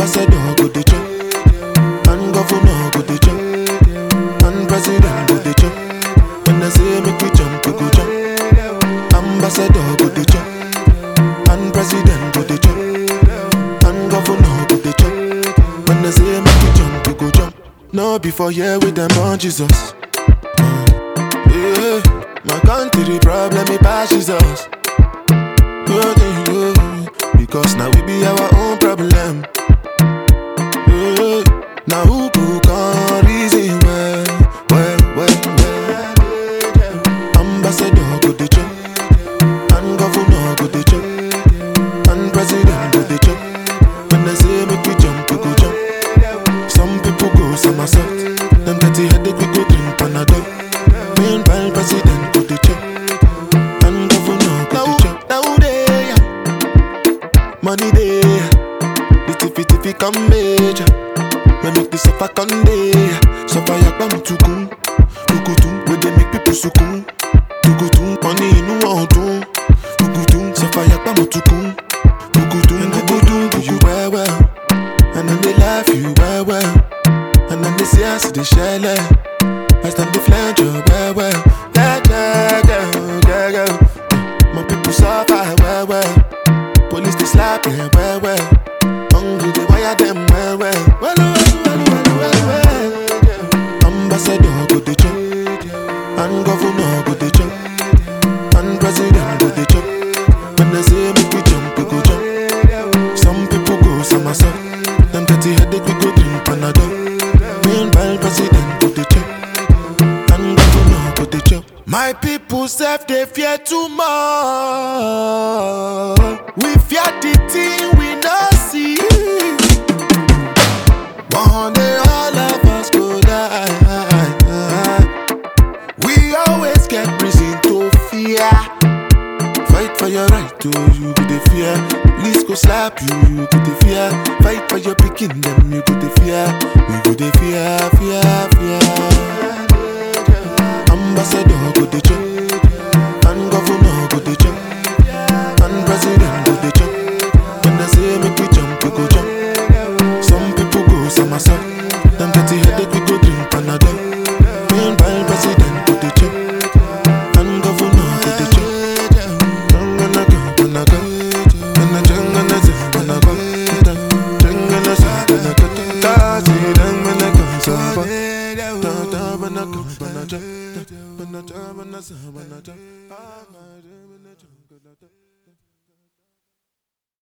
Ambassador go dey chop, and governor go dey chop, and president go dey chop. When I say make we jump, we go jump. Ambassador go dey chop, and president go dey chop, and governor go dey chop. When I say make we jump, we go jump. No before here with them on Jesus. Yeah, my country problem it passes us. Oh, yeah, yeah. Because now we be our own problem. Yeah, now who go come reason well, well, well, well. Ambassador go dey chop, and governor go dey chop, and president go dey chop. When I say make we jump, we go jump. Some people go somersault, them dirty headache we go drink Panadol. Meanwhile, president go dey chop, and governor go dey chop. Now they money they, the tiffy tiffy come major. We make the suffer come day, suffer yakba mutukun, tukutun. We dey make people sukun, tukutun. Money inu ọdun, tukutun. Suffer yakba mutukun, tukutun. Tukutun do you well well, and then they laugh you well well, and then they say I see the shell. I stand the flange you well well, yeah yeah yeah yeah yeah. My people suffer well well. Police they slap them well well. Hungry they wire them well well. Well well well well well well. Ambassador go dey chop, and governor go dey chop, and president go dey chop. When they say make we jump, we go jump. Some people go somersault. Them dirty headache we go drink Panadol. Meanwhile president go dey chop, and governor go dey chop. My people self they fear too much. We fear the thing we not see. One day all of us go die. We always get reason to fear. Fight for your right to you go the fear. Police go slap you, you go the fear. Fight for your picking them, you go the fear. We go the fear, fear, fear. Ambassador go the chop, and governor go the chop, and president go the chop. When I say make we jump, we go jump. Some people go somersault. Them dirty headache we go drink Panadol. Meanwhile president go the chop, and governor go the chop. Jangana go, gonna go, gonna jangana go, gonna go, jangana go, gonna go, tazi jangana go, saba, da da bana go, bana ja, bana ja, bana sa, bana ja, ah, bana ja, bana ja, bana ja.